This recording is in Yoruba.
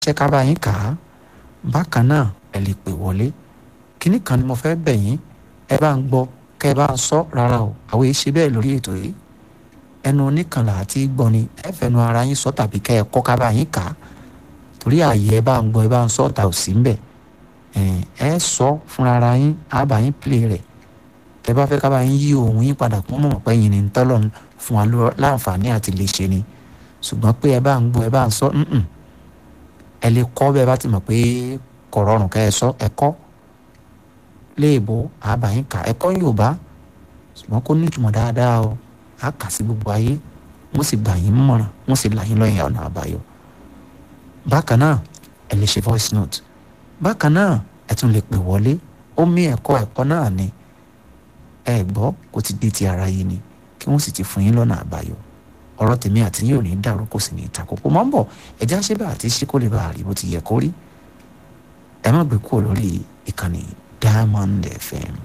ṣe ká bá yín kà á bákan náà ẹ lè pè wọlé kínní kan ni mo fẹ́ bẹ̀ yín ẹ bá ń gbọ́ kẹ́ ẹ bá ń sọ rárá o àwọn èyí ṣe bẹ́ẹ̀ lórí ètò yìí ẹnu oníkànlá àti gbọ́ ni ẹ fẹnu ara yín sọ tàbí kẹ́ ẹ kọ́ ká bá yín kà á torí ààyè ẹ bá ń gbọ́ ẹ bá ń sọ ọ̀tà ò sí ń bẹ̀ ẹ sọ fúnra ara yín á bá yín pìlẹ̀ rẹ̀ ẹ bá fẹ́ ká bá yín yí ohun yín padà kún mọ̀ pé yín ni ń tọ́lọ̀ fún wa láǹfààní àti lè ṣe ni ṣùgbọ́n pé ẹ bá ń gbọ́ ẹ bá ń sọ ẹ lè kọ́ bẹ́ẹ̀ bá ti mọ̀ pé kò rọrùn kẹ́ ẹ sọ ẹ kọ́ léèbó àbáyín kà ẹ kọ́ Yorùbá ṣùgbọ́n kó nítumọ̀ dáadáa o á kà sí gbogbo ayé wọ́n sì gbà yín mọ̀ràn wọ́n sì là yín lọ́yìn ọ̀nà àbáyọ. bákan náà ẹ lè ṣe voice note bákan náà ẹ tún lè pè wọlé ó mí ẹ̀kọ́ ẹ̀kọ́ náà ni ẹ gbọ́ kó ti dé ti ara yín ni kí wọ́n sì ti fún yín lọ́nà àbáyọ ọ̀rọ̀ tèmi àti yín ò ní dàrú kò sì ní ìtakòkò mọ́ ń bọ̀ ẹ̀já ṣe bá àti ṣe kó lè bá àrí bó ti yẹ kó rí ẹ má gbé kúrò lórí ìkànnì Diamond FM.